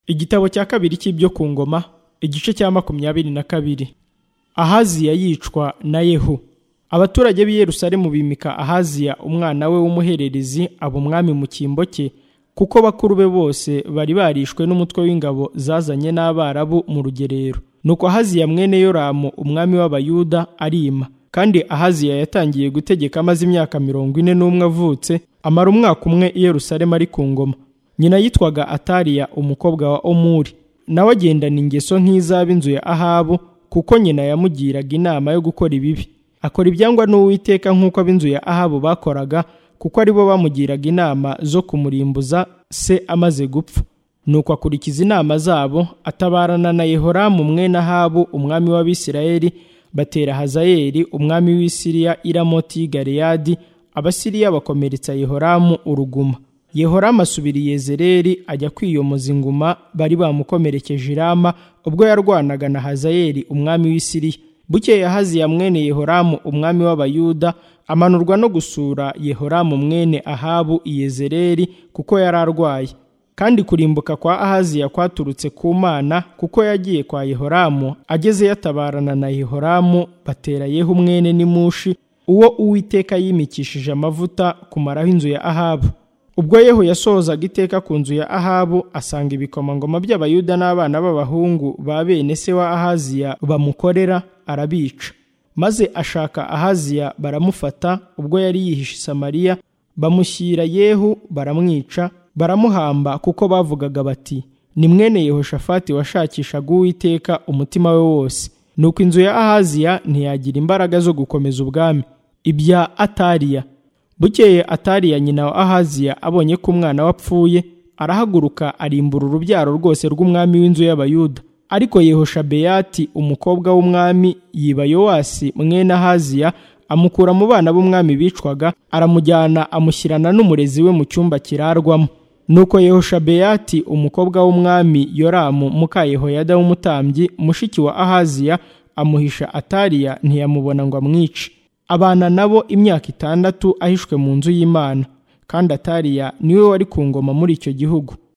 igitabo cya kabiri cy'ibyo ku ngoma igice cya makumyabiri na kabiri ahaziya yicwa na yehu abaturage b'i yerusalemu bimika ahaziya umwana we w'umuhererezi aba umwami mu cyimbo cye kuko bakuru be bose bari barishwe n'umutwe w'ingabo zazanye n'abarabu mu rugerero nuko ahaziya mwene yoramu umwami w'abayuda arima kandi ahaziya yatangiye gutegeka amaze imyaka mirongo ine n'umwe avutse amara umwaka umwe i yerusalemu ari ku ngoma nyina yitwaga atariya umukobwa wa omuri nawe agendana ingeso nk'iz'ab'inzu ya ahabu kuko nyina yamugiraga inama yo gukora ibibi akora ibyangwa n'uwiteka nk'uko ab'inzu ya ahabu bakoraga kuko aribo bamugiraga inama zo kumurimbuza se amaze gupfa nuko akurikiza inama zabo atabarana na yehoramu mwene ahabu umwami w'abisirayeli batera hazayeli umwami w'isiriya iramoti galeyadi abasiriya bakomeretsa yehoramu uruguma yehoramu asubira i yezereli ajya kwiyomoza inguma bari bamukomerekeje irama ubwo yarwanaga na hazayeli umwami w'isiriya bukeye haziya mwene yehoramu umwami w'abayuda amanurwa no gusura yehoramu mwene ahabu i yezereli kuko yari arwaye kandi kurimbuka kwa ahaziya kwaturutse ku mana kuko yagiye kwa yehoramu ageze yatabarana na yehoramu batera yehu mwene n'imushi uwo uwiteka yimikishije amavuta kumaraho inzu ya ahabu ubwo yehu yasohozaga iteka ku nzu ya ahabu asanga ibikomangoma by'abayuda n'abana b'abahungu ba bene se wa ahaziya bamukorera arabica maze ashaka ahaziya baramufata ubwo yari yihishe i samariya bamushyira yehu baramwica baramuhamba kuko bavugaga bati ni mwene yehoshafati washakishaga uwiteka umutima we wose nuko inzu ya ahaziya ntiyagira imbaraga zo gukomeza ubwami ibya atariya bukeye atariya nyina wa ahaziya abonye ko umwana we apfuye arahaguruka arimbura urubyaro rwose rw'umwami w'inzu y'abayuda ariko yehoshabeyati umukobwa w'umwami yiba yowasi mwene ahaziya amukura mu bana b'umwami bicwaga aramujyana amushyirana n'umurezi we mu cyumba kirarwamo nuko yehoshabeyati umukobwa w'umwami yoramu muka yehoyada w'umutambyi mushiki wa ahaziya amuhisha atariya ntiyamubona ngo amwice abana nabo imyaka itandatu ahishwe mu nzu y'imana kandi atariya niwe wari ku ngoma muri icyo gihugu